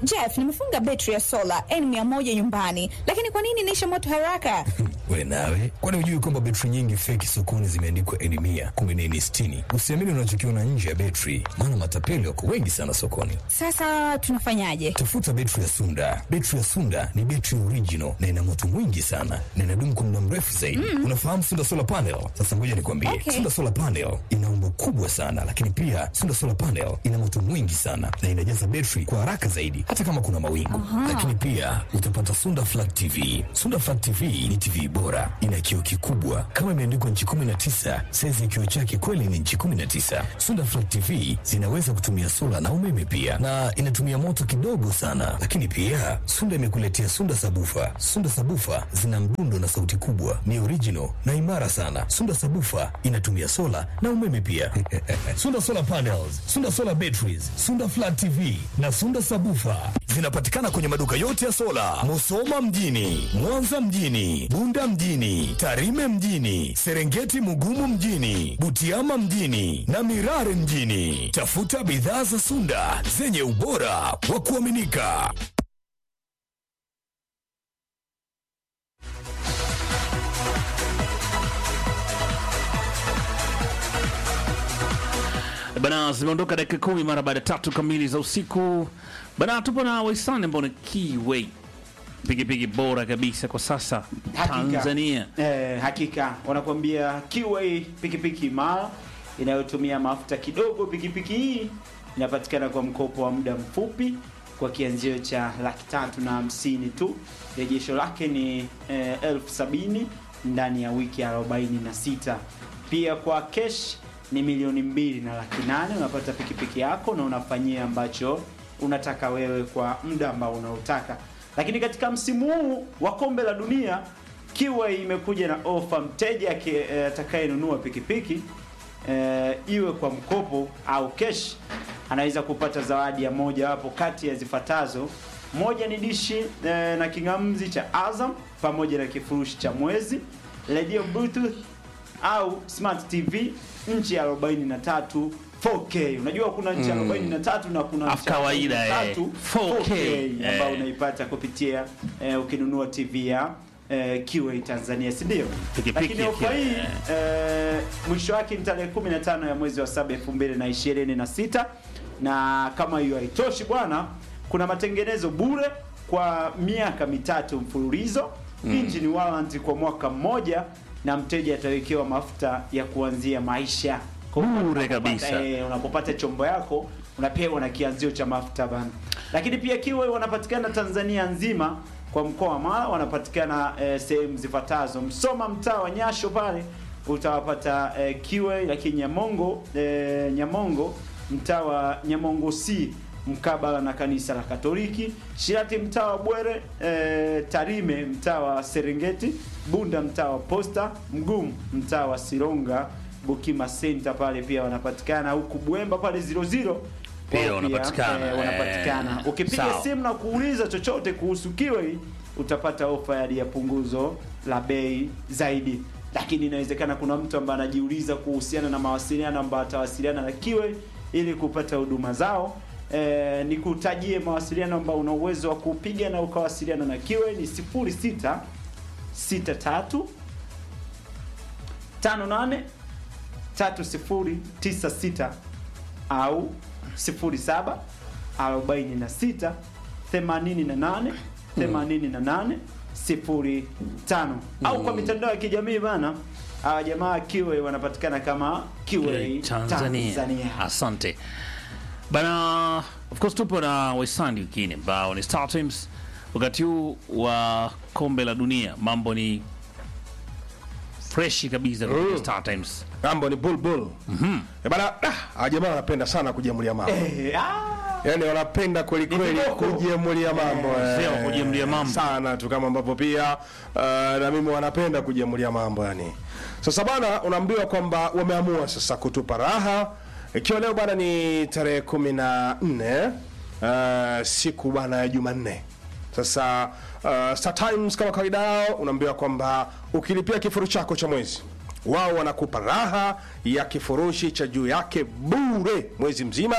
Jeff, nimefunga betri ya sola N100 nyumbani, lakini kwa nini inaisha moto haraka? We nawe, kwani hujui kwamba betri nyingi feki sokoni zimeandikwa N mia kumbe ni N sitini? Usiamini unachokiona nje ya betri, maana matapeli wako wengi sana sokoni. Sasa tunafanyaje? Tafuta betri ya Sunda. Betri ya Sunda ni betri original na ina moto mwingi sana na inadumu kwa muda mrefu zaidi. Unafahamu Sunda solar panel? Sasa ngoja nikwambie, Okay. Sunda solar panel ina umbo kubwa sana, lakini pia Sunda solar panel ina moto mwingi sana na inajaza betri kwa haraka zaidi, hata kama kuna mawingu. Lakini pia utapata Sunda flat TV. Sunda flat TV ni TV bora, ina kioo kikubwa kama imeandikwa nchi 19. Saizi ya kioo chake kweli ni nchi 19. Sunda flat TV zinaweza kutumia sola na umeme pia, na inatumia moto kidogo sana. Lakini pia Sunda imekuletea Sunda sabufa. Sunda sabufa zina mdundo na sauti kubwa, ni original na imara sana. Sunda sabufa inatumia sola na umeme pia. Sunda solar panels, Sunda solar batteries, Sunda flat TV na Sunda sabufa zinapatikana kwenye maduka yote ya sola, Musoma mjini, Mwanza mjini, Bunda mjini, Tarime mjini, Serengeti Mugumu mjini, Butiama mjini na Mirare mjini. Tafuta bidhaa za Sunda zenye ubora wa kuaminika. Bana, zimeondoka dakika kumi mara baada ya tatu kamili za usiku. Bana, tupo na Waisani ambao ni Keyway, pikipiki bora kabisa kwa sasa Hakika. Tanzania. Eh, hakika wanakuambia Kiway pikipiki imara inayotumia mafuta kidogo. Pikipiki hii inapatikana kwa mkopo wa muda mfupi kwa kianzio cha laki tatu na hamsini tu. Rejesho lake ni eh, elfu sabini ndani ya wiki 46. Pia kwa cash ni milioni mbili na laki nane unapata pikipiki yako na unafanyia ambacho unataka wewe kwa muda ambao unaotaka. Lakini katika msimu huu wa kombe la dunia Kiwa imekuja na ofa, mteja aki- eh, atakayenunua pikipiki eh, iwe kwa mkopo au cash, anaweza kupata zawadi ya moja wapo kati ya zifuatazo. Moja ni dishi eh, na king'amuzi cha Azam pamoja na kifurushi cha mwezi, radio bluetooth au smart TV nchi ya 43 4K. Unajua kuna nchi ya 43 na kuna Afu nchi ya kawaida, eh, 43 4K, ambayo eh. unaipata kupitia eh, ukinunua TV ya eh, Kiway Tanzania, si ndio? Pikipiki Lakini ya ofa Kiway, hii eh. eh, mwisho wake ni tarehe 15 ya mwezi wa 7 2026, na kama hiyo haitoshi bwana, kuna matengenezo bure kwa miaka mitatu mfululizo engine warranty kwa mwaka mmoja, na mteja atawekewa mafuta ya kuanzia maisha Kwa hiyo Bure unapopata- kabisa. eh, unapopata chombo yako unapewa na kianzio cha mafuta bana. Lakini pia Kiway wanapatikana Tanzania nzima kwa mkoa wa Mara, wanapatikana eh, sehemu zifuatazo: Msoma, mtaa wa Nyasho pale utawapata eh, Kiway, lakini Nyamongo eh, Nyamongo mtaa wa Nyamongo C mkabala na kanisa la Katoliki, Shirati mtaa wa Bwere, eh, Tarime mtaa wa Serengeti, Bunda mtaa wa Posta, Mgumu mtaa wa Sironga, Bukima Center pale pia wanapatikana, huku Bwemba pale 00 Pia wao wanapatikana, eh, wanapatikana. eh, Ukipiga sawa. simu na kuuliza chochote kuhusu Kiway utapata ofa ya punguzo la bei zaidi, lakini inawezekana kuna mtu ambaye anajiuliza kuhusiana na mawasiliano ambayo atawasiliana na Kiway ili kupata huduma zao. E, ni kutajie mawasiliano ambayo una uwezo wa kupiga na ukawasiliana na Kiway ni 06 63 58 3096 au 07 46 88 88 05 au kwa mitandao ya kijamii bana. Hawa jamaa Kiway wanapatikana kama Kiway Tanzania. Tanzania. Asante bana, of course tupo na Waisani wengine ambao ni Star Times. Wakati huu wa kombe la dunia mambo ni freshi kabisa kutoka Star Times. Mambo ni bulbul. Mhm. Eh, bana, ah, hawa jamaa wanapenda sana kujiamulia mambo. Eh, ah, Yaani wanapenda kweli kweli viboko. kujiamulia mambo. eh, Sema kujiamulia mambo. Sana tu kama ambavyo pia uh, na mimi wanapenda kujiamulia mambo yani. Sasa bana unaambiwa kwamba wameamua sasa kutupa raha. Ikiwa leo bana ni tarehe kumi na nne uh, siku bana ya Jumanne. Sasa uh, Star Times kama kawaida yao unaambiwa kwamba ukilipia kifurushi chako cha mwezi wao wanakupa raha ya kifurushi cha juu yake bure mwezi mzima,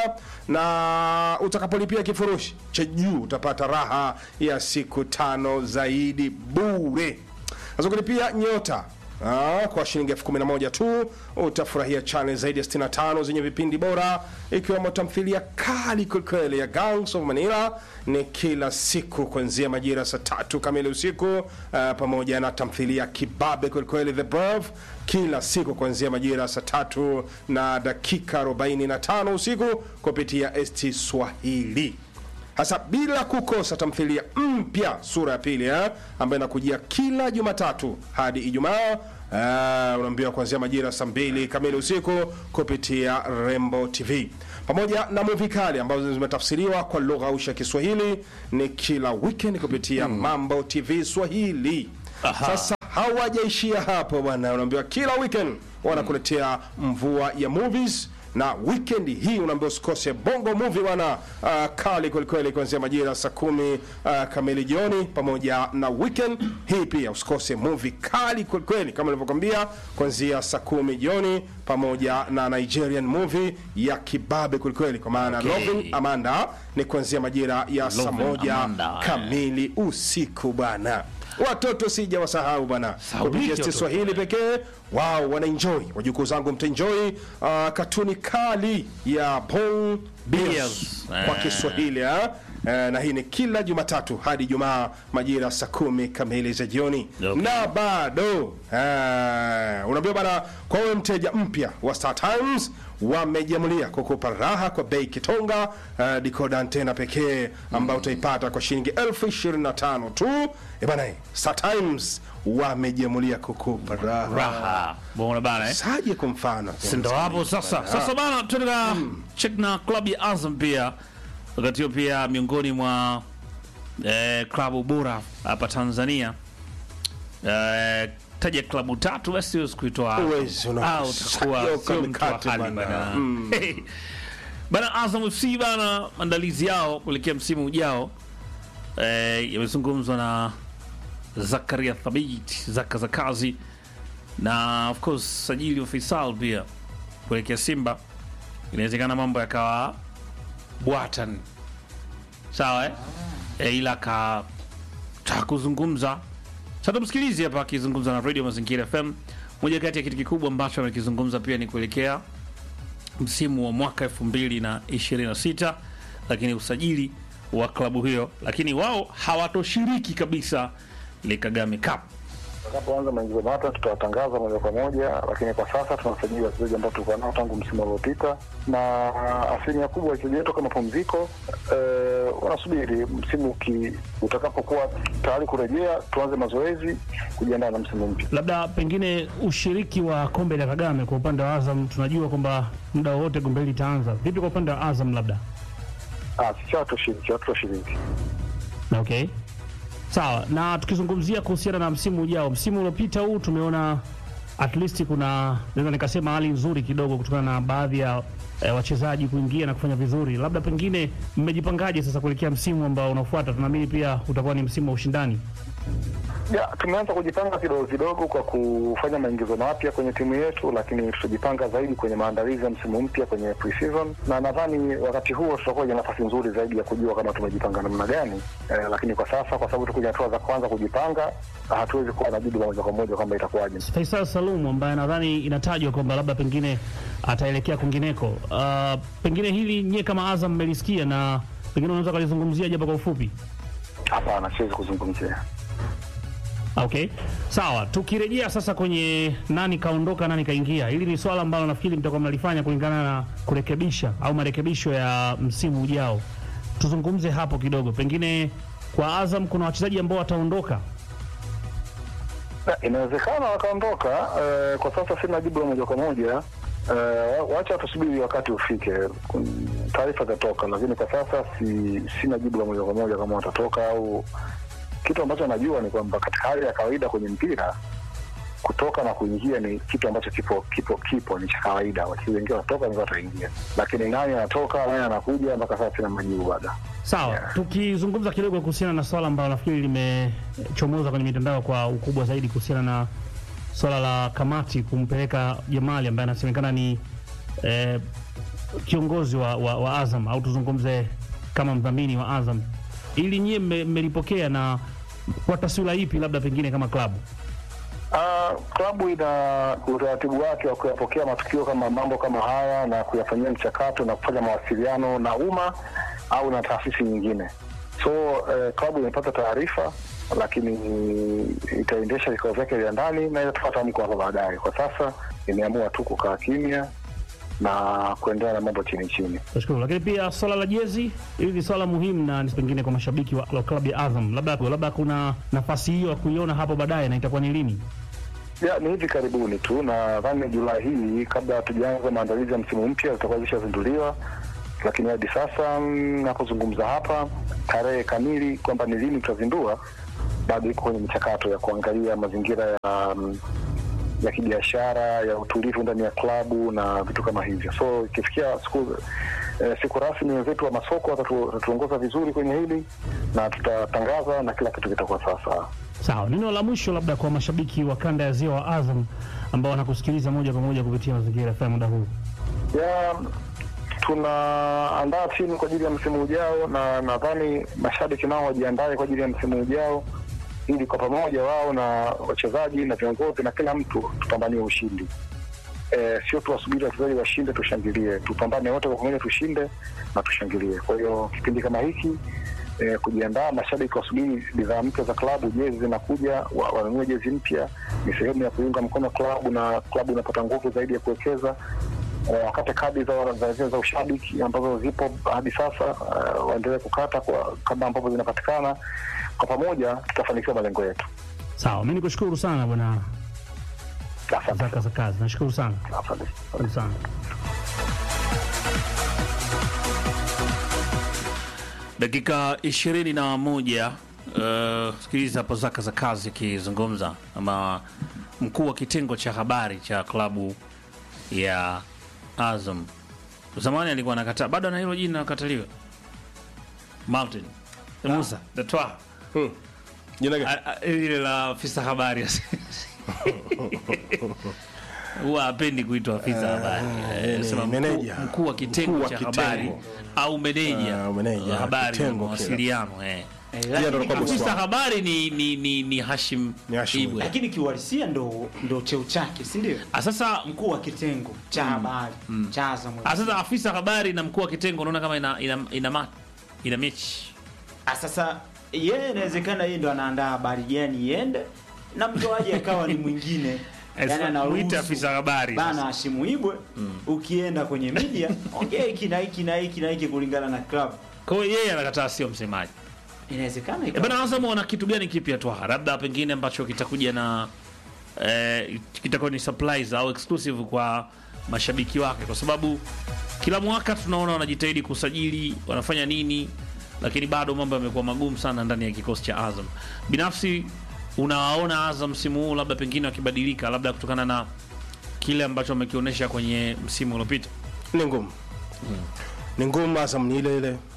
na utakapolipia kifurushi cha juu utapata raha ya siku tano zaidi bure. Sasa kulipia nyota Ah, kwa shilingi elfu kumi na moja tu utafurahia channel zaidi ya 65 zenye vipindi bora ikiwemo tamthilia kali kwelikweli ya Gangs of Manila ni kila siku kuanzia majira saa tatu kamili usiku ah, pamoja na tamthilia kibabe kwelikweli The Brave kila siku kuanzia majira saa tatu na dakika 45 usiku kupitia ST Swahili hasa bila kukosa tamthilia mpya sura ya pili eh, ambayo inakujia kila Jumatatu hadi Ijumaa. Uh, unaambiwa kuanzia majira saa mbili kamili usiku kupitia Rembo TV pamoja na movie kali ambazo zimetafsiriwa kwa lugha ausha ya Kiswahili ni kila weekend kupitia Mambo TV Swahili. Sasa hawajaishia hapo bwana, unaambiwa kila weekend wanakuletea mvua ya movies na weekend hii unaambiwa usikose bongo movie bwana, uh, kali kwelikweli kuanzia majira saa kumi uh, kamili jioni, pamoja na weekend hii pia usikose movie kali kwelikweli kama nilivyokwambia, kuanzia saa kumi jioni, pamoja na Nigerian movie ya kibabe kwelikweli, kwa maana Okay. Loving Amanda ni kuanzia majira ya saa Loving moja Amanda, eh. kamili usiku bwana. Watoto sija wasahau bana, Sahauliki kupitia ST watoto. Swahili pekee wao wanaenjoy. Wajukuu zangu mtaenjoy uh, katuni kali ya Bong Beers Beers. kwa Eh. Kiswahili ha? Eh, na hii ni kila Jumatatu hadi Jumaa majira saa kumi kamili za jioni Okay. na bado eh, unaambiwa bana, kwa wewe mteja mpya wa Star Times wamejamulia kukupa raha kwa bei kitonga uh, dikoda antena pekee ambayo utaipata kwa shilingi elfu ishirini na tano tu. Eh bana, Star Times wamejamulia kukupa raha raha bona bana eh? saje kwa mfano sindo hapo sasa sasa bana tunaenda check na klabu ya azam pia wakati huo pia miongoni mwa eh, klabu bora hapa tanzania eh, taja klabu tatu basi siwezi kuitoa hapo. Uwezi, una- Ah, utakuwa Sayo sio mtu wa kamikate hali bana. bana bana azam fc bana maandalizi yao kuelekea msimu ujao eh, yamezungumzwa na zakaria thabit zaka za kazi na of course sajili wa Faisal pia kuelekea Simba, inawezekana mambo yakawa bwatan sawa eh? E, ila ka taka kuzungumza sasa, tumsikilize hapa akizungumza na Radio Mazingira FM. Moja kati ya kitu kikubwa ambacho amekizungumza pia ni kuelekea msimu wa mwaka 2026 lakini usajili wa klabu hiyo, lakini wao hawatoshiriki kabisa ile Kagame Cup. Tutakapoanza maingizo mapya tutawatangaza moja kwa moja, lakini kwa sasa tunasajili wachezaji ambao tulikuwa nao tangu msimu uliopita, na asilimia kubwa wachezaji wetu kama mapumziko eh, wanasubiri msimu uki- utakapokuwa tayari kurejea, tuanze mazoezi kujiandaa na msimu mpya. labda pengine ushiriki wa kombe la Kagame kwa upande wa Azam, tunajua kwamba muda wowote kombe hili litaanza. Vipi kwa upande wa Azam labda? Ah, sisi hatushiriki, hatutoshiriki. Na Okay, sawa. Na tukizungumzia kuhusiana na msimu ujao, msimu uliopita huu tumeona at least kuna naweza nikasema hali nzuri kidogo kutokana na baadhi ya eh, wachezaji kuingia na kufanya vizuri. Labda pengine mmejipangaje sasa kuelekea msimu ambao unafuata? Tunaamini pia utakuwa ni msimu wa ushindani. Ya, tumeanza kujipanga kidogo kidogo kwa kufanya maingizo mapya kwenye timu yetu, lakini tutajipanga zaidi kwenye maandalizi ya msimu mpya kwenye pre-season, na nadhani wakati huo tutakuwa na nafasi nzuri zaidi ya kujua kama tumejipanga namna gani. Eh, lakini kwa sasa kwa sababu tuko kwenye hatua za kwanza kujipanga, hatuwezi kuwa na jibu la moja kwa moja kwamba itakuwaje. Faisal Salum ambaye nadhani inatajwa kwamba labda pengine ataelekea kwingineko. Uh, pengine hili nyie kama Azam mmelisikia na pengine unaweza ukalizungumzia japo kwa ufupi. Hapana, siwezi kuzungumzia. Okay, sawa. Tukirejea sasa kwenye nani kaondoka nani kaingia, hili ni swala ambalo nafikiri mtakuwa mnalifanya kulingana na kurekebisha au marekebisho ya msimu ujao. Tuzungumze hapo kidogo, pengine kwa Azam kuna wachezaji ambao wataondoka. Na, Inawezekana wakaondoka. Eh, kwa sasa sina jibu la moja kwa moja. Eh, wacha tusubiri wakati ufike, Kun- taarifa zitatoka, lakini kwa sasa si, sina jibu la moja kwa moja kama watatoka au kitu ambacho najua ni kwamba katika hali ya kawaida kwenye mpira kutoka na kuingia ni kitu ambacho kipo kipo kipo ni cha kawaida. Wachezaji wengine wanatoka, wengine wataingia, lakini nani anatoka nani anakuja, mpaka sasa sina majibu bado. Sawa, Yeah. tukizungumza kidogo kuhusiana na swala ambalo nafikiri limechomoza kwenye mitandao kwa ukubwa zaidi kuhusiana na swala la kamati kumpeleka Jamali ambaye anasemekana ni eh, kiongozi wa, wa, wa Azam au tuzungumze kama mdhamini wa Azam, ili nyie mme- mmelipokea na kwa taswira ipi, labda pengine kama klabu? Ah, klabu ina utaratibu wake wa kuyapokea matukio kama mambo kama haya na kuyafanyia mchakato na kufanya mawasiliano na umma au na taasisi nyingine. So eh, klabu imepata taarifa, lakini itaendesha vikao vyake vya ndani na itatoa tamko hapo baadaye. Kwa sasa imeamua tu kukaa kimya na kuendelea na mambo chini chini. Nashukuru. Lakini pia swala la jezi, hili ni swala muhimu na ni pengine kwa mashabiki wa, wa klabu ya Azam, labda labda kuna nafasi hiyo ya kuiona hapo baadaye, na itakuwa ni lini? Ya, ni hivi karibuni tu, nadhani Julai hii, kabla hatujaanza maandalizi ya msimu mpya, zitakuwa zishazinduliwa, lakini hadi sasa mm, napozungumza hapa, tarehe kamili kwamba ni lini tutazindua bado iko kwenye michakato ya kuangalia mazingira ya mm, ya kibiashara ya utulivu ndani ya klabu na vitu kama hivyo. So ikifikia siku eh, siku rasmi, wenzetu wa masoko watatu- watatuongoza vizuri kwenye hili na tutatangaza na kila kitu kitakuwa sawasawa. Sawa, neno la mwisho labda kwa mashabiki wa kanda ya ziwa wa Azam ambao wanakusikiliza moja kwa moja kupitia mazingira FM muda huu. ya tunaandaa timu kwa ajili ya msimu ujao, na nadhani mashabiki nao wajiandae kwa ajili ya msimu ujao, ili kwa pamoja wao na wachezaji na viongozi na kila mtu tupambanie ushindi. E, sio tuwasubiri wachezaji washinde tushangilie, tupambane wote kwa pamoja, tushinde na tushangilie. Kwa hiyo kipindi kama hiki e, kujiandaa, mashabiki wasubiri bidhaa mpya za klabu, jezi zinakuja, wa- wanunue jezi mpya, ni sehemu ya kuiunga mkono klabu na klabu inapata nguvu zaidi ya kuwekeza eh, wakate kadi za, za, za, za ushabiki ambazo zipo hadi sasa uh, waendelee kukata kwa kama ambavyo zinapatikana. Kwa pamoja tutafanikiwa malengo yetu. Sawa, mimi nikushukuru sana bwana Asante. Zaka za kazi, nashukuru sana, Asante. asante sana. dakika ishirini na moja uh, sikiliza hapo zaka za kazi akizungumza ama mkuu wa kitengo cha habari cha klabu ya Azam zamani alikuwa anakataa bado ana hilo jina nakataliwa Martin Musa Datwa Jina gani? A- a- ile la afisa habari huwa hapendi kuitwa afisa habari Eh, ni sema mkuu- meneja. mkuu wa kitengo Mkuu wa cha kitengo. habari au meneja Ah, meneja, wa habari na kitengo kile. mawasiliano eh. Eh, Yeye ndo lakini, alikuwa bosi afisa wao. habari ni, ni, ni, ni Hashim Ni Hashim. Ibwe. lakini kiuhalisia ndo, ndo cheo chake si ndio? Ah, Sasa Mkuu wa kitengo cha habari cha Azam. ah, sasa afisa habari na mkuu wa kitengo unaona kama ina ina ina, ma, ina mechi Ah, Sasa yeye inawezekana yeye ndo anaandaa habari gani iende na mtoaji akawa ni mwingine Eh, yani sasa anaruhusu muite afisa habari bana sasa. Hashimu Ibwe ukienda kwenye media ongea hiki na hiki na hiki na hiki kulingana na club. Kwa hiyo yeye anakataa sio msemaji. Inawezekana E ikawa- bana Azam wana kitu gani kipya tu labda pengine ambacho kitakuja na eh, kitakuwa ni surprise au exclusive kwa mashabiki wake, kwa sababu kila mwaka tunaona wanajitahidi kusajili, wanafanya nini, lakini bado mambo yamekuwa magumu sana ndani ya kikosi cha Azam. Binafsi unawaona Azam msimu huu labda pengine wakibadilika, labda kutokana na kile ambacho wamekionyesha kwenye msimu uliopita? ni ngumu ni ngumu Azam ni ile ile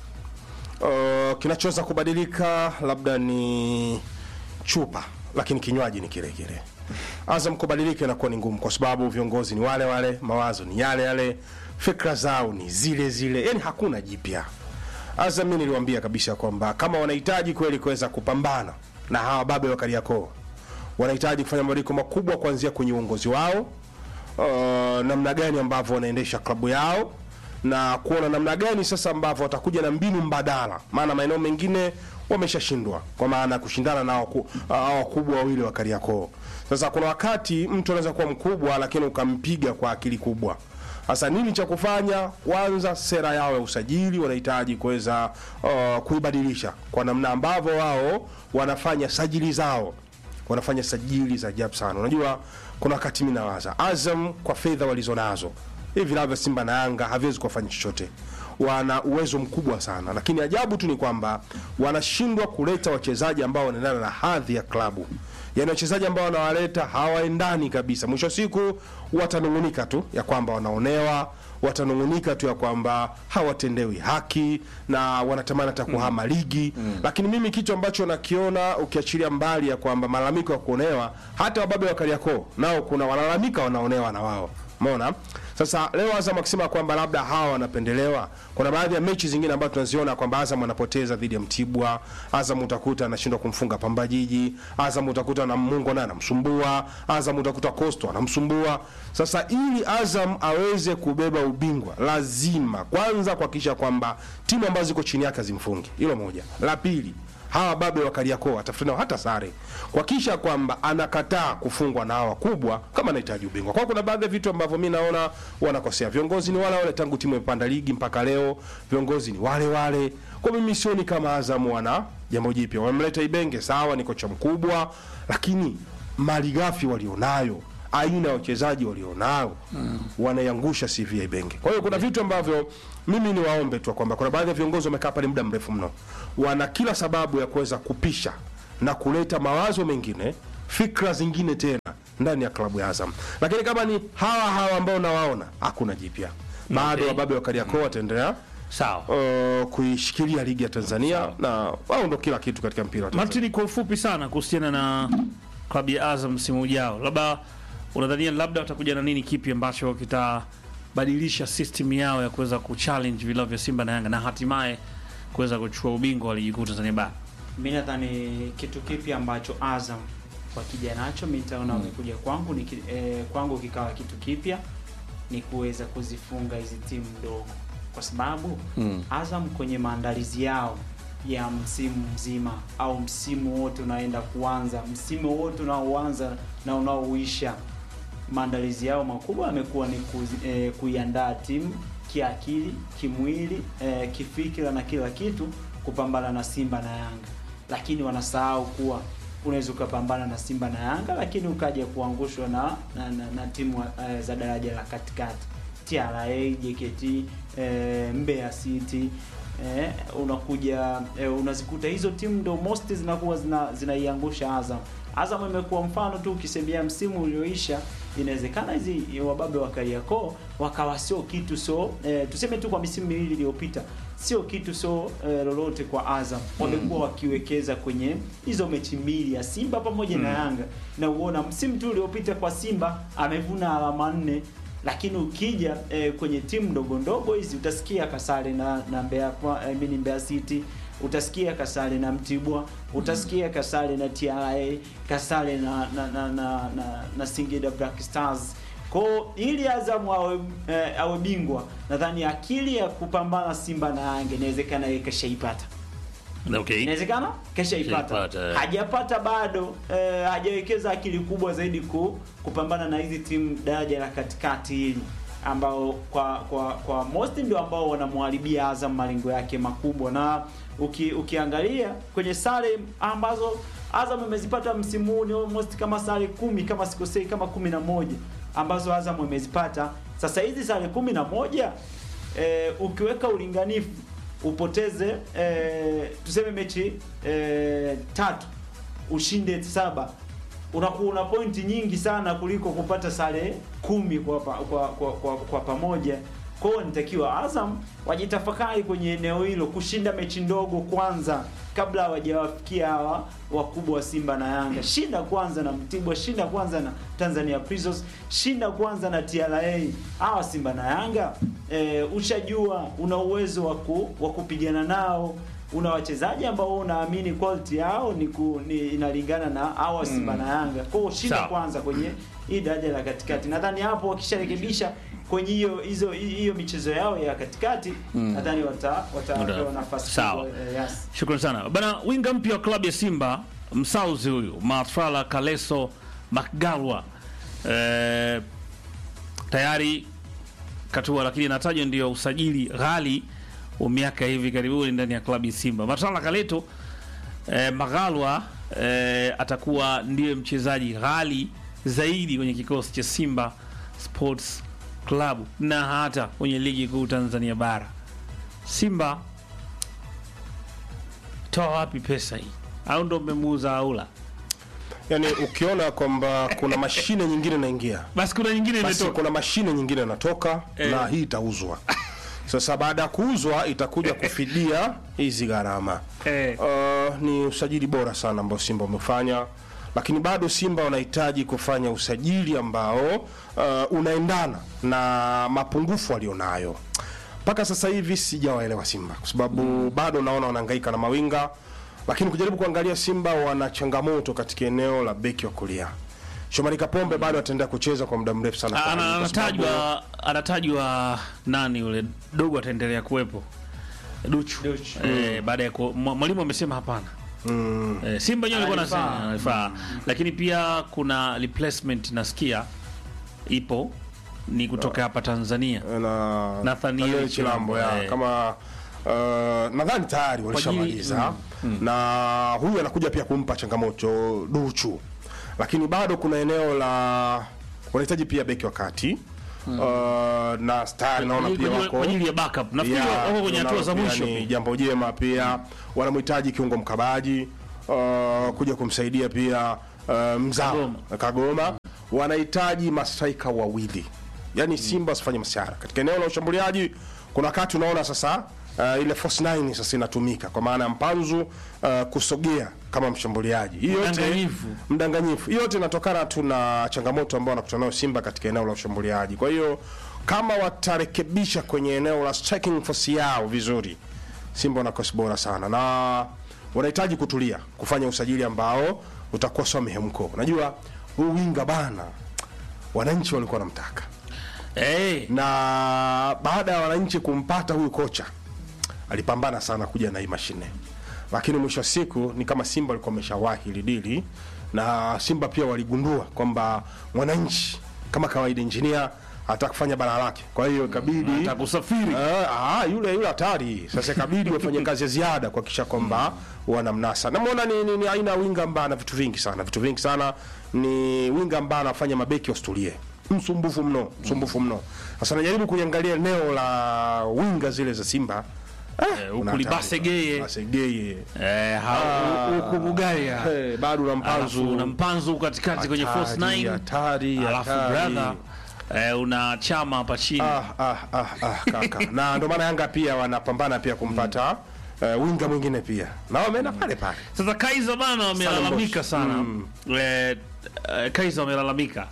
uh, kinachoweza kubadilika labda ni chupa lakini kinywaji ni kile kile Azam kubadilika inakuwa ni ngumu kwa sababu viongozi ni wale wale mawazo ni yale yale fikra zao ni zile zile yani hakuna jipya Azam mimi niliwaambia kabisa kwamba kama wanahitaji kweli kuweza kupambana na hawa babe wa Kariakoo wanahitaji kufanya mabadiliko makubwa kuanzia kwenye uongozi wao uh, namna gani ambavyo wanaendesha klabu yao na kuona namna gani sasa ambavyo watakuja na mbinu mbadala, maana maeneo mengine wameshashindwa kwa maana ya kushindana na waku- hao wakubwa wawili wa Kariakoo. Sasa kuna wakati mtu anaweza kuwa mkubwa lakini ukampiga kwa akili kubwa. Sasa nini cha kufanya? Kwanza, sera yao ya usajili wanahitaji kuweza uh, kuibadilisha kwa namna ambavyo wao wanafanya sajili zao wanafanya sajili za ajabu sana. Unajua, kuna wakati mimi nawaza Azam kwa fedha walizonazo hivi vilabu vya Simba na Yanga haviwezi kuwafanya chochote, wana uwezo mkubwa sana, lakini ajabu tu ni kwamba wanashindwa kuleta wachezaji ambao wanaendana na hadhi ya klabu. Yaani wachezaji ambao wanawaleta hawaendani kabisa. Mwisho wa siku watanungunika tu ya kwamba wanaonewa, watanung'unika tu ya kwamba hawatendewi haki na wanatamani hata kuhama ligi lakini mimi kitu ambacho nakiona ukiachilia mbali ya kwamba malalamiko ya kuonewa hata wababe wa Kariakoo nao kuna wanalalamika wanaonewa na wao umeona sasa leo Azam akisema kwamba labda hawa wanapendelewa, kuna baadhi ya mechi zingine ambazo tunaziona kwamba Azam anapoteza dhidi ya Mtibwa, Azam utakuta anashindwa kumfunga Pamba Jiji, Azam utakuta na Mungo naye anamsumbua, Azam utakuta Coastal anamsumbua. Sasa ili Azam aweze kubeba ubingwa, lazima kwanza kuhakikisha kwamba timu ambazo ziko chini yake zimfungi. Hilo moja. La pili, hawa babe wa Kariakoo atafuta nao hata sare kuhakikisha kwamba anakataa kufungwa na hawa wakubwa kama anahitaji ubingwa. Kwa hiyo kuna baadhi ya vitu ambavyo mi naona wanakosea. Viongozi ni wale wale tangu timu imepanda ligi mpaka leo, viongozi ni wale wale. Kwa mimi sioni kama Azam wana jambo jipya. Wamemleta Ibenge, sawa, ni kocha mkubwa, lakini malighafi walionayo aina ya wachezaji walionayo wanaiangusha CV ya Ibenge. Kwa hiyo kuna vitu ambavyo mimi ni waombe tu kwamba kuna baadhi ya viongozi wamekaa pale muda mrefu mno, wana kila sababu ya kuweza kupisha na kuleta mawazo mengine, fikra zingine tena ndani ya klabu ya Azam. Lakini kama ni hawa hawa ambao nawaona, hakuna jipya bado. Okay. Wababe wa Kariakoo wataendelea Sawa. uh, kuishikilia ligi ya Tanzania na wao ndo kila kitu katika mpira wa Tanzania. Martin, kwa ufupi sana kuhusiana na klabu ya Azam msimu ujao, labda unadhania labda watakuja na nini kipi ambacho kitabadilisha system yao ya kuweza kuchallenge vilabu vya Simba na Yanga na hatimaye kuweza kuchukua ubingwa wa ligi kuu Tanzania bara? mi nadhani kitu kipi ambacho Azam wakija nacho mi nitaona wamekuja kwangu ni, ki- eh, kwangu kikawa kitu kipya ni kuweza kuzifunga hizi timu ndogo, kwa sababu Azam kwenye maandalizi yao ya msimu mzima au msimu wote unaenda kuanza, msimu wote unaoanza na unaoisha, maandalizi yao makubwa yamekuwa ni kuzi, eh, kuiandaa timu kiakili, kimwili, eh, kifikira na kila kitu kupambana na Simba na Yanga, lakini wanasahau kuwa unaweza ukapambana na Simba na Yanga lakini ukaja kuangushwa na na, na, na timu eh, za daraja la katikati TRA, JKT, eh, Mbeya City eh, unakuja eh, unazikuta hizo timu ndo most zinakuwa zina, zinaiangusha Azam. Azam imekuwa mfano tu ukisemea msimu ulioisha, inawezekana hizi wababe wa Kariakoo wakawa sio kitu so eh, tuseme tu kwa misimu miwili iliyopita sio kitu so eh, lolote kwa Azam. Wamekuwa wakiwekeza kwenye hizo mechi mbili ya Simba pamoja na Yanga, na uona msimu tu uliopita kwa Simba amevuna alama nne lakini ukija eh, kwenye timu ndogo ndogo hizi utasikia kasare na na Mbeya kwa eh, mini Mbeya City utasikia kasare na Mtibwa utasikia kasare na TRA kasare na na na, na, na, na Singida Black Stars kwa ili Azam awe, eh, awe bingwa nadhani akili ya kupambana Simba na Yanga inawezekana yeye kashaipata Okay. inawezekana kesha ipata Keshaipata, eh. hajapata bado eh, hajawekeza akili kubwa zaidi ku, kupambana na hizi timu daraja la katikati hili ambao kwa kwa kwa most ndio ambao wanamharibia Azam malengo yake makubwa na uki, ukiangalia kwenye sare ambazo Azam imezipata msimu huu ni almost kama sare kumi kama sikosei kama kumi na moja ambazo Azam imezipata sasa hizi sare kumi na moja eh, ukiweka ulinganifu upoteze eh, tuseme mechi eh, tatu ushinde saba unakuwa una pointi nyingi sana kuliko kupata sare kumi kwa, pa, kwa, kwa, kwa, kwa pamoja kwa hiyo nitakiwa Azam wajitafakari kwenye eneo hilo kushinda mechi ndogo kwanza kabla hawajawafikia hawa wakubwa wa Simba na Yanga. Shinda kwanza na Mtibwa, shinda kwanza na Tanzania Prisons, shinda kwanza na TRA. Hawa Simba na Yanga e, ushajua una uwezo wa ku, wa kupigana nao una wachezaji ambao unaamini quality yao ni, ku, ni inalingana na hawa Simba na Yanga. Kwa hiyo shinda Sawa. kwanza kwenye hii daraja la katikati. Nadhani hapo wakisharekebisha kwenye hiyo hizo hiyo michezo yao ya katikati nadhani wata watapewa nafasi Sawa. kubwa, eh, yes. Shukrani sana bana. Winga mpya wa klabu ya Simba msauzi huyu Mafrala Kaleso Makgalwa eh, tayari katua, lakini inatajwa ndio usajili ghali wa miaka hivi karibuni ndani ya klabu ya Simba. Mafrala Kaleto eh, Magalwa eh, atakuwa ndiye mchezaji ghali zaidi kwenye kikosi cha Simba Sports Club na hata kwenye ligi kuu Tanzania bara. Simba toa wapi pesa hii? Au ndo mmemuuza aula? yani ukiona kwamba kuna mashine nyingine inaingia basi kuna nyingine basi imetoka kuna mashine nyingine inatoka Eh. na hii itauzwa sasa baada ya kuuzwa itakuja kufidia hizi gharama Eh. uh, ni usajili bora sana ambao simba umefanya lakini bado simba wanahitaji kufanya usajili ambao uh, unaendana na mapungufu walionayo mpaka sasa hivi sijawaelewa simba kwa sababu bado naona wanahangaika na mawinga lakini kujaribu kuangalia simba wana changamoto katika eneo la beki wa kulia shomari kapombe bado ataendelea kucheza kwa muda mrefu sana kwa Ana- kwa sababu- anatajwa anatajwa nani yule dogo ataendelea kuwepo duchu, Duchu. Eh, baada ya ku- mwa- mwalimu amesema hapana eh, simba wenyewe alikuwa Alifaa. anasema alifaa lakini pia kuna replacement nasikia ipo ni kutoka hapa tanzania na Nathaniel Nathaniel Chilambo, Chilambo ya eh. kama uh, nadhani tayari walishamaliza na huyu anakuja pia kumpa changamoto Duchu, lakini bado kuna eneo la wanahitaji pia beki wa kati uh, na tayari naona Kwa pia ajili- wako kwa ajili ya backup nafikiri Yeah, wako kwenye hatua za nalo mwisho pia ni pia. jambo jema pia wanamhitaji kiungo mkabaji uh, kuja kumsaidia pia uh, mzao Kagoma. Kagoma wanahitaji mastraika wawili yaani Simba wasifanye masiara katika eneo la ushambuliaji. Kuna wakati unaona sasa uh, ile force 9 sasa inatumika kwa maana ya mpanzu uh, kusogea kama mshambuliaji. Hii yote Mdanganyifu. mdanganyifu. Hii yote inatokana tu na changamoto ambayo wanakutana nayo Simba katika eneo la ushambuliaji. Kwa hiyo kama watarekebisha kwenye eneo la striking force yao vizuri, Simba wana kosi bora sana na wanahitaji kutulia, kufanya usajili ambao utakuwa sio mihemko. Unajua huyu winga bana, wananchi walikuwa wanamtaka Eh, na baada ya wananchi kumpata huyu kocha alipambana sana kuja na hii mashine, lakini mwisho wa siku ni kama Simba walikuwa wameshawahi hili dili, na Simba pia waligundua kwamba mwananchi kama kawaida injinia hataka kufanya bara lake, kwa hiyo ikabidi atakusafiri Ah, ah, yule yule hatari. Sasa ikabidi wafanye kazi ya ziada kuhakikisha kwamba wanamnasa. Namuona ni, ni, ni aina ya winga ambaye ana vitu vingi sana, vitu vingi sana. Ni winga ambaye anafanya mabeki wasitulie, msumbufu mno, msumbufu mno. Sasa najaribu kuiangalia eneo la winga zile za Simba Eh, kuna huku hatari. Libasegeye Basegeye. eh, ha- huku Bugaya Eh, bado na alafu mpanzu una mpanzu katikati kwenye force Hatari, 9 hatari, alafu hatari. brother eh, una chama hapa chini Ah, ah, ah, ah, kaka. na ndio maana Yanga pia wanapambana pia kumpata eh, winga mwingine pia na wameenda pale pale Sasa Kaiza bana wamelalamika Stellenbosch. sana Mm. eh, eh, Kaiza wamelalamika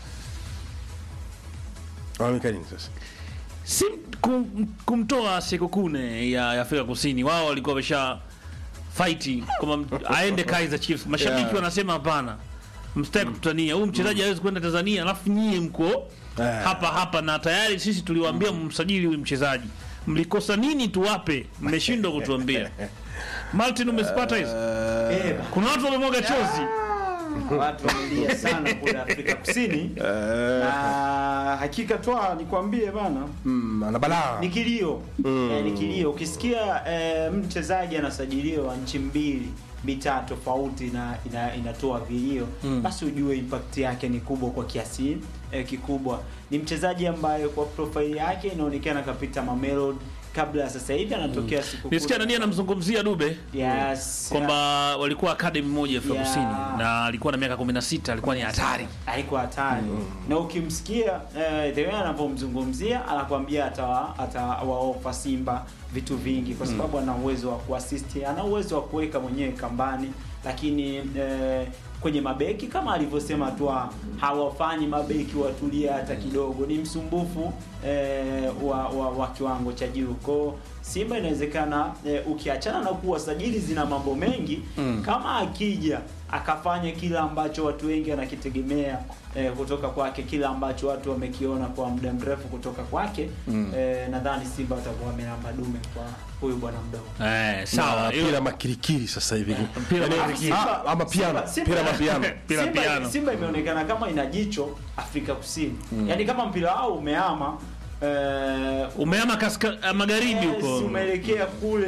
Wameka nini sasa? si kum, kumtoa Sekokune ya, ya Afrika Kusini. Wao walikuwa wamesha fight kwamba aende Kaizer Chiefs. Mashabiki Yeah. wanasema hapana, msitaki kututania huyu mchezaji hawezi kwenda Tanzania, alafu nyie mko Yeah. hapa hapa, na tayari sisi tuliwaambia mmsajili huyu mchezaji. Mlikosa nini tuwape? Mmeshindwa kutuambia. Martin, umezipata hizo? Eh, Kuna watu wamemwaga chozi. watu wamelia sana kule Afrika Kusini na hakika twa nikwambie bana Mm, ana balaa. ni kilio eh, ni kilio ukisikia eh, mchezaji anasajiliwa nchi mbili mitaa tofauti na ina, inatoa vilio basi ujue impact yake ni kubwa kwa kiasi eh, kikubwa ni mchezaji ambaye kwa profile yake inaonekana kapita Mamelodi kabla ya sasa hivi anatokea siku Nisikia nani anamzungumzia Dube yes kwamba walikuwa academy moja Afrika Yeah. Kusini na alikuwa na miaka 16, alikuwa ni hatari. haikuwa hatari na ukimsikia eh, the way anavyomzungumzia anakuambia atawa atawaofa Simba vitu vingi kwa sababu ana uwezo wa kuassist, ana uwezo wa kuweka mwenyewe kambani, lakini eh, kwenye mabeki kama alivyosema tu hawafanyi mabeki watulia hata kidogo, ni msumbufu eh, wa, wa, wa kiwango cha juu kwao. Simba inawezekana eh, ukiachana na kuwa sajili zina mambo mengi kama akija akafanya kila ambacho watu wengi wanakitegemea eh, kutoka kwake, kila ambacho watu wamekiona kwa muda mrefu kutoka kwake eh, nadhani Simba watakuwa wamelamba dume kwa huyu bwana mdogo. Eh, sawa. Na Hilo- pira makirikiri sasa hivi. Mpira Yaani, makirikiri. ah, ama piano, Simba- pira mapiano. Pira Simba, piano. Simba imeonekana kama ina jicho Afrika Kusini, yaani kama mpira wao umeama eh, Umeama kaska, eh, magharibi Yes, huko. umeelekea kule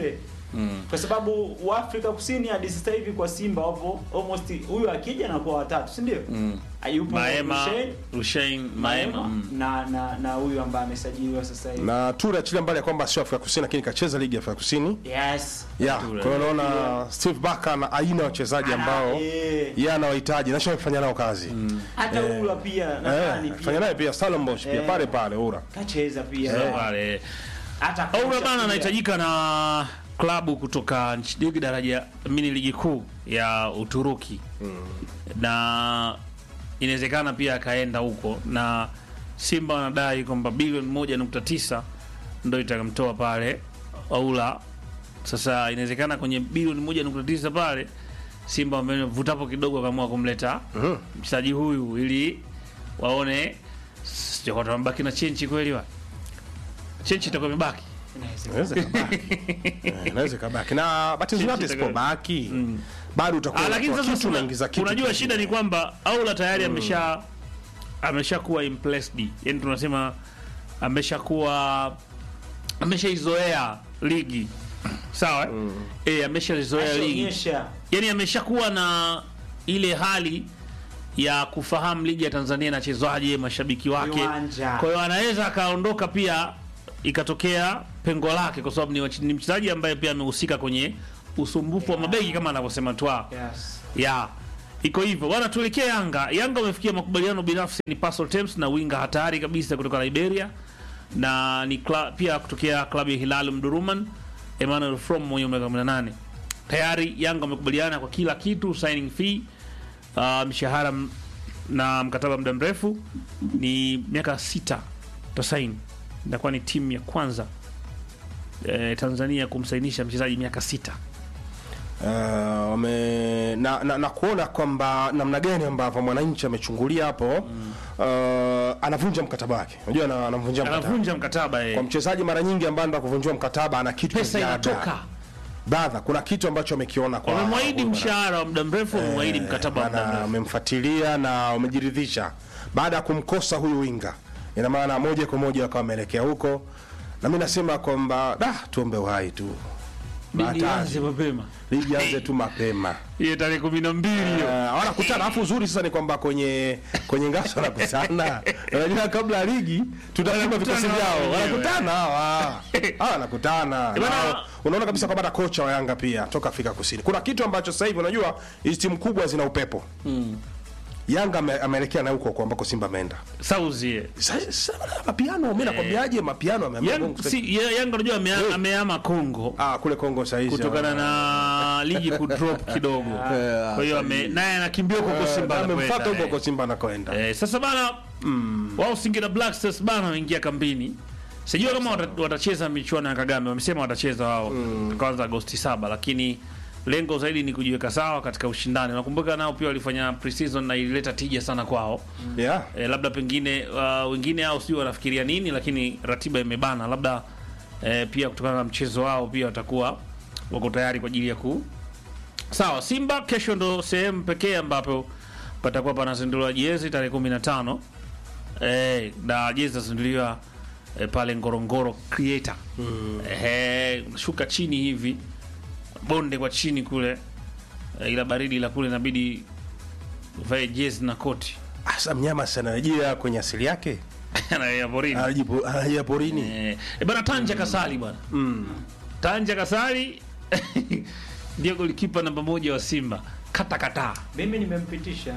kwa sababu wa Afrika Kusini hadi sasa hivi kwa Simba wapo almost huyu akija na kwa watatu si ndio? Ayupo Maema, Rushain, Rushain, Maema. Maema mm. na na na huyu ambaye amesajiliwa sasa hivi. na ture achilia mbali ya kwamba sio Afrika Kusini, lakini kacheza ligi ya Afrika Kusini Yes. ya Ture. kwa hiyo unaona Steve Barker na aina ya wachezaji Ana- ambao eh. yeye anawahitaji na kufanya nao kazi Hata Ula pia nadhani eh, fanya pia naye pia Stellenbosch pia Eh. pale pale ura kacheza pia. Sasa pale Hata Aura kocha bana pia. anahitajika na klabu kutoka nchi ligi daraja mini ligi kuu ya Uturuki na inawezekana pia akaenda huko, na Simba wanadai kwamba bilioni moja nukta tisa ndo itakamtoa pale Aula. Sasa inawezekana kwenye bilioni moja nukta tisa pale Simba wamevutapo kidogo, wakaamua kumleta mchezaji huyu ili waone sio kwa wamebaki na chenchi kweli wa chenchi itakuwa imebaki Inaweza kabaki. Eh, inaweza kabaki na bahati nzuri hata Sisi isipobaki bado utakuwa Ah, lakini unatoa sasa kitu una- unaingiza kitu unajua kingine. shida ni kwamba Aula tayari amesha ameshakuwa impressed, yani tunasema ameshakuwa ameshaizoea ligi sawa mm. E, ameshaizoea ligi Ashaonyesha yani ameshakuwa na ile hali ya kufahamu ligi ya Tanzania inachezwaje, mashabiki wake. Viwanja. Kwa hiyo anaweza akaondoka pia ikatokea pengo lake, kwa sababu ni wachi- ni mchezaji ambaye pia amehusika kwenye usumbufu wa mabegi kama anavyosema Twa yes. ya iko hivyo bwana. Tuelekee Yanga. Yanga wamefikia makubaliano binafsi ni Pascal Temps na winga hatari kabisa kutoka Liberia na ni kla, pia kutokea klabu ya Hilal Mduruman Emmanuel From mwenye miaka 18. Tayari Yanga wamekubaliana kwa kila kitu, signing fee, uh, mshahara m- na mkataba muda mrefu ni miaka sita tasaini. Itakuwa ni timu ya kwanza eh, Tanzania kumsainisha mchezaji miaka sita. Uh, wame, na, na, na kuona kwamba namna gani ambavyo mwananchi amechungulia hapo uh, anavunja mkataba wake. Unajua ana- anavunja mkataba Anavunja mkataba eh. kwa mchezaji mara nyingi ambaye anaenda kuvunjiwa mkataba ana kitu cha Pesa ziada. inatoka. Brother, kuna kitu ambacho amekiona kwa wamemwahidi huyu mshahara wa muda mrefu, wamemwahidi mkataba wa muda na mrefu. wamemfuatilia na wamejiridhisha baada ya kumkosa huyu winga, ina maana moja kwa moja wakawa wameelekea huko, na mi nasema kwamba da, tuombe uhai tu, Ligi Hatari. ianze mapema ligi anze tu mapema. hiyo tarehe kumi na mbili hiyo. Uh, wanakutana alafu uzuri sasa ni kwamba kwenye kwenye ngaso wanakutana unajua kabla ya ligi tutasema vikosi Wanakutana vyao wenyewe. wanakutana hawa hawa wanakutana Eh, bana- Na unaona kabisa kwamba hata kocha wa Yanga pia toka Afrika Kusini kuna kitu ambacho sasa hivi unajua hizi timu kubwa zina upepo Yanga ame- ameelekea na huko huko ambako Simba ameenda Sauzi eh. Sasa- sasa bana, mapiano mimi nakwambiaje mapiano ameamua Yang- Mungu si- ya- Yanga unajua ame- ameama Kongo ah kule Kongo sasa hizi kutokana na ligi kudrop kidogo, kwa hiyo ame- naye anakimbia huko huko Simba amemfuata anakwenda, huko eh. huko Simba anakoenda Eh, sasa bana wao Singida Black Stars bana wameingia kambini. Sijui kama wata- watacheza michuano ya Kagame. Wamesema watacheza wao kwanza Agosti saba, lakini lengo zaidi ni kujiweka sawa katika ushindani. Nakumbuka nao pia walifanya pre-season na ilileta tija sana kwao. yeah E, labda pengine uh, wengine hao sijui wanafikiria nini, lakini ratiba imebana. Labda e, pia kutokana na mchezo wao pia watakuwa wako tayari kwa ajili ya ku sawa. Simba kesho ndo sehemu pekee ambapo patakuwa panazinduliwa jezi tarehe 15 e, na jezi zitazinduliwa e, pale Ngorongoro Creator mm. e, shuka chini hivi bonde kwa chini kule e, ila baridi la kule inabidi vae jezi na koti asa mnyama sana anarejea kwenye asili yake Anaelekea porini. anajipo anarejea porini Eh, eh, bana Tanja Kasali bwana. Tanja Kasali ndio golikipa namba moja wa Simba. Kata kata. Mimi nimempitisha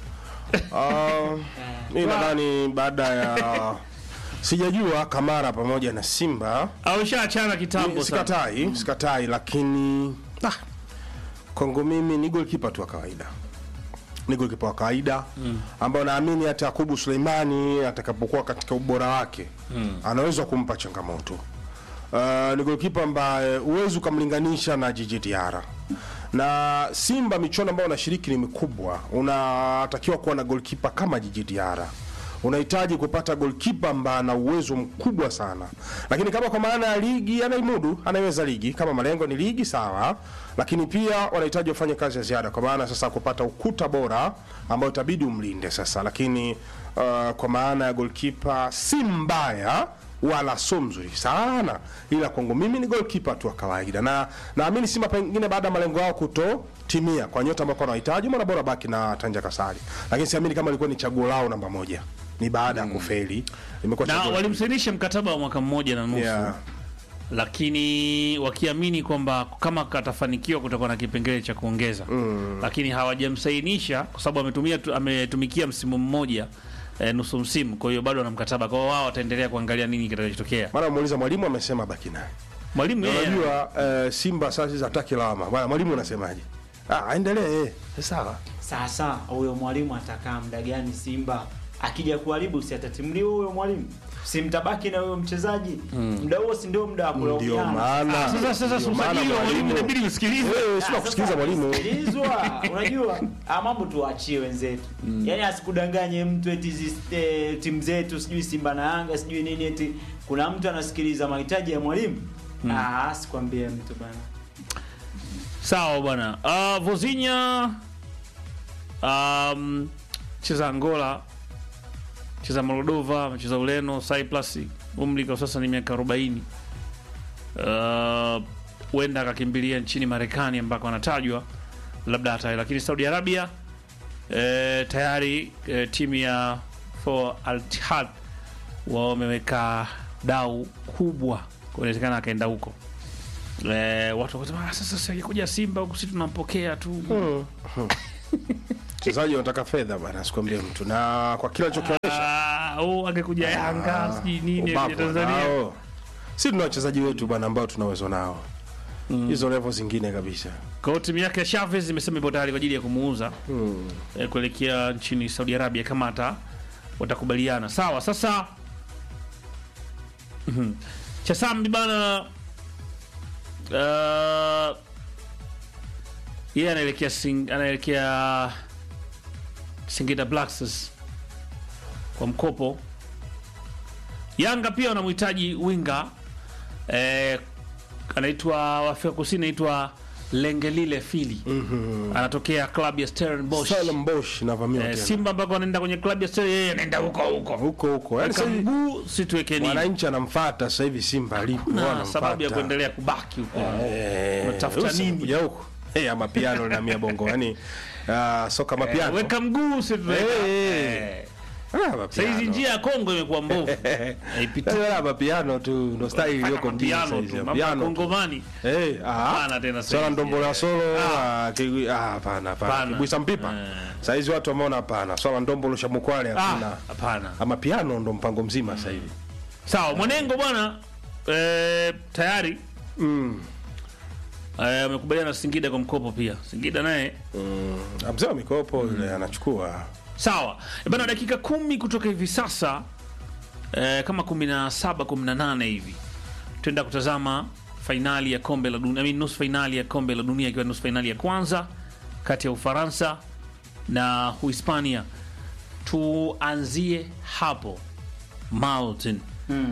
Ah, mi nadhani baada ya sijajua Kamara pamoja na Simba Au shaachana kitambo sana. sikatai, sikatai, lakini ah, Kongo mimi ni goalkeeper tu wa kawaida, ni goalkeeper wa kawaida ambao naamini hata Yakubu Suleimani atakapokuwa katika ubora wake anaweza kumpa changamoto. Uh, ni goalkeeper ambaye huwezi ukamlinganisha na Jiji Diarra na Simba. Michuano ambayo unashiriki ni mikubwa, unatakiwa kuwa na goalkeeper kama Jiji Diarra unahitaji kupata goalkeeper ambaye ana uwezo mkubwa sana, lakini kama kwa maana ya ligi anaimudu, anaiweza ligi. Kama malengo ni ligi sawa, lakini pia wanahitaji wafanye kazi ya ziada, kwa maana sasa kupata ukuta bora ambao itabidi umlinde sasa. Lakini uh, kwa maana ya goalkeeper si mbaya wala sio mzuri sana, ila kwangu mimi ni goalkeeper tu wa kawaida, na naamini Simba pengine baada ya malengo yao kutotimia kwa nyota ambao wanahitaji, mwana bora baki na Tanja Kasari, lakini siamini kama ilikuwa ni chaguo lao namba moja, ni baada ya kufeli imekuwa na chaguo walimsainisha mkataba wa mwaka mmoja na nusu yeah. lakini wakiamini kwamba kama katafanikiwa kutakuwa na kipengele cha kuongeza mm. lakini hawajamsainisha kwa sababu ametumia tu- ametumikia msimu mmoja eh, nusu msimu kwa hiyo bado ana mkataba kwa hiyo wao wataendelea kuangalia nini kitakachotokea Maana muuliza mwalimu amesema baki naye. mwalimu Na yeye Unajua eh, Simba sasa hizi hataki lawama. Bwana mwalimu unasemaje? Ah, aendelee. eh. Sawa. Sasa huyo mwalimu atakaa muda gani Simba? Akija kuharibu si atatimliwa huyo mwalimu? Si mtabaki na huyo mchezaji? Muda huo si ndio muda wa Ndio kulaumiana? maana. Ah, sasa sasa ndio maana usajili wa mwalimu mwalimu- inabidi usikilize Eh, sio Ah, kusikiliza sasa mwalimu. sikilizwa. Unajua, ah, mambo tuachie wenzetu. Yaani asikudanganye mtu eti hizi eh, timu zetu sijui Simba na Yanga sijui nini eti kuna mtu anasikiliza mahitaji ya mwalimu. Ah, sikwambie mtu bana. sawa bwana uh, vozinya um, cheza angola cheza moldova amecheza ureno cyprus umri kwa sasa ni miaka 40 Uh, huenda akakimbilia nchini marekani ambako anatajwa labda hata lakini saudi arabia eh, tayari eh, timu ya for al Ittihad wameweka dau kubwa kwa inawezekana akaenda huko eh, watu wakasema "Ah, sasa si akikuja simba huku si tunampokea tu Mchezaji anataka fedha bwana, sikwambie mtu. Na kwa kila alichokionyesha Ah, oh, angekuja yanga sijui nini ubavu ya tanzania wanao. Si tuna wachezaji wetu bwana ambao tuna uwezo nao. Hizo level zingine kabisa. kwa hiyo timu yake ya Chavez imesema ipo tayari kwa ajili ya kumuuza eh, kuelekea nchini Saudi Arabia kama hata watakubaliana. Sawa, sasa Mhm. Chasambi bana uh, yeye anaelekea sing, anaelekea Singida Black Stars kwa mkopo. Yanga pia wanamhitaji winga eh, anaitwa Afrika Kusini anaitwa Lengelile Fili anatokea klabu ya Stellenbosch. Salem Bosch na Vamio Eh, tena. Simba ambako anaenda kwenye klabu ya Stellenbosch, yeye anaenda huko huko Huko huko. Yaani Weka sasa hivi mguu situweke nini wananchi anamfuata sasa hivi Simba alipo. na wanamfuata. sababu ya kuendelea kubaki huko Eh, Unatafuta usi- nini? kuja huko. Eh, ama piano na mia bongo. Yaani ah, soka Eh, mapiano. weka mguu situweka Eh, Eh, Ah, sasa mapiano. hizi njia ya Kongo imekuwa mbovu haipiti Sasa hapa piano tu ndo style iliyoko mjini sasa piano hizi. tu mambo ya Piano tu. Kongomani Eh, ah. Hapana tena sasa Swala hizi. ndombola solo, Ah. ah, kiwi- ah, hapana, hapana. Hapana. Kibwisa mpipa. Eh. Sasa hizi watu wameona hapana. Swala ndombolo shamukwale Ah, hakuna. hapana Ama piano ndo mpango mzima sasa hivi. sawa mwanengo bwana eh, tayari Mm. eh, amekubaliana na Singida kwa mkopo pia Singida naye Mm. Mzee wa mikopo yule anachukua. Sawa Eh, bana, dakika kumi kutoka hivi sasa eh, kama kumi na saba kumi na nane hivi tuenda kutazama fainali ya kombe la dunia, I mean, nusu fainali ya kombe la dunia ikiwa nusu fainali ya kwanza kati ya Ufaransa na Uhispania. Tuanzie hapo Martin. Mm.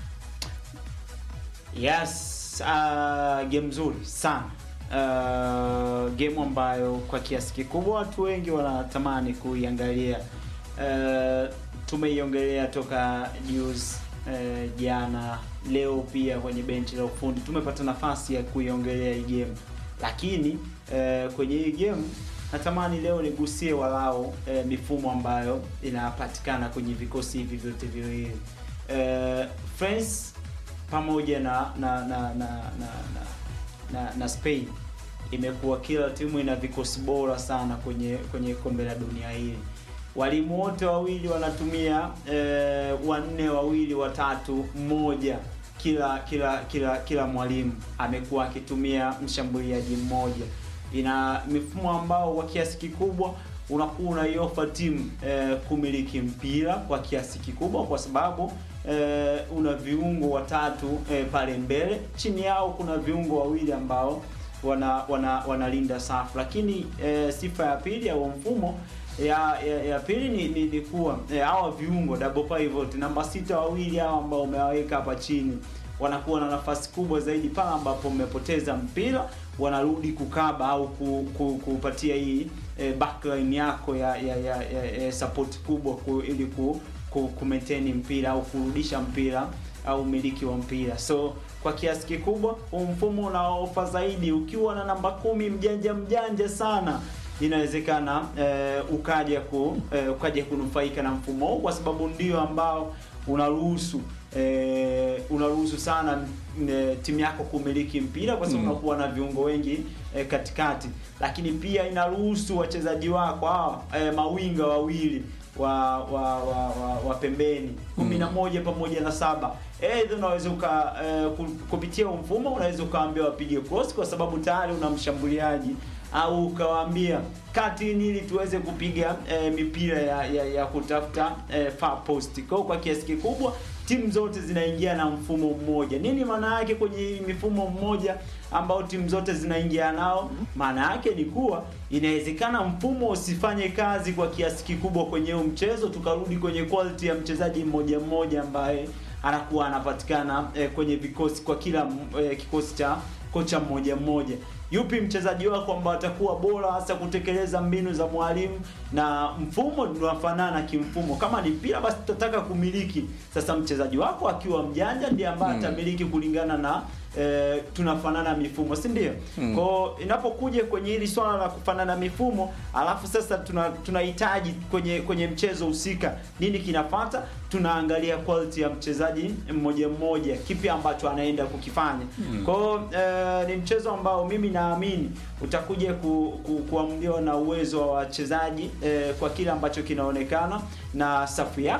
Yes, uh, game nzuri sana. Uh, game ambayo kwa kiasi kikubwa watu wengi wanatamani kuiangalia. Uh, tumeiongelea toka news uh, jana, leo pia kwenye benchi la ufundi tumepata nafasi ya kuiongelea hii game, lakini uh, kwenye hii game natamani leo nigusie walao uh, mifumo ambayo inapatikana kwenye vikosi hivi vyote viwili uh, France pamoja na na na na na, na, na, na Spain imekuwa kila timu ina vikosi bora sana kwenye kwenye kombe la dunia hili. Walimu wote wawili wanatumia eh, wanne wawili watatu mmoja kila kila kila kila mwalimu amekuwa akitumia mshambuliaji mmoja. Ina mifumo ambao kwa kiasi kikubwa unakuwa unaiofa timu eh, kumiliki mpira kwa kiasi kikubwa kwa sababu eh, una viungo watatu eh, pale mbele, chini yao kuna viungo wawili ambao wana wana wanalinda safu, lakini eh, sifa ya pili au mfumo ya, ya, ya pili ni, ni, ni kuwa eh, hawa viungo double pivot namba sita wawili hawa ambao umewaweka hapa chini wanakuwa na nafasi kubwa zaidi pale ambapo mmepoteza mpira, wanarudi kukaba au ku, ku, kupatia hii eh, backline yako ya ya, ya, ya, ya support kubwa ku, ili ku, ku, ku maintain mpira au kurudisha mpira uh, umiliki wa mpira. So kwa kiasi kikubwa huu mfumo unaofa zaidi, ukiwa na namba kumi mjanja mjanja sana inawezekana eh, ukaja ku eh, ukaja kunufaika na mfumo huu kwa sababu ndio ambao unaruhusu eh, unaruhusu sana eh, timu yako kumiliki mpira kwa sababu Mm. unakuwa na viungo wengi eh, katikati, lakini pia inaruhusu wachezaji wako hawa eh, mawinga wawili wa wa wa, wa, wa pembeni kumi na moja pamoja na saba Aidha unaweza uka eh, ku- kupitia huu mfumo unaweza ukawaambia wapige cross kwa sababu tayari una mshambuliaji au ukawaambia kati ili tuweze kupiga eh, mipira ya, ya, ya kutafuta eh, far post. Kwa hiyo kwa kiasi kikubwa timu zote zinaingia na mfumo mmoja. Nini maana yake kwenye hii mifumo mmoja ambao timu zote zinaingia nao? Maana yake ni kuwa inawezekana mfumo usifanye kazi kwa kiasi kikubwa kwenye huu mchezo, tukarudi kwenye quality ya mchezaji mmoja mmoja ambaye anakuwa anapatikana eh, kwenye vikosi kwa kila eh, kikosi cha kocha mmoja mmoja. Yupi mchezaji wako ambao atakuwa bora hasa kutekeleza mbinu za mwalimu na mfumo unafanana kimfumo. Kama ni mpira basi tutataka kumiliki. Sasa mchezaji wako akiwa mjanja ndiye ambaye atamiliki kulingana na eh, tunafanana mifumo, si ndio? Mm. Kwa hiyo inapokuja kwenye hili swala la kufanana mifumo, alafu sasa tuna tunahitaji kwenye kwenye mchezo husika nini kinafata, tunaangalia quality ya mchezaji mmoja mmoja, kipi ambacho anaenda kukifanya. Kwa hiyo eh, ni mchezo ambao mimi naamini utakuja ku, ku, kuamuliwa na uwezo wa wachezaji eh, kwa kile ambacho kinaonekana na safu yako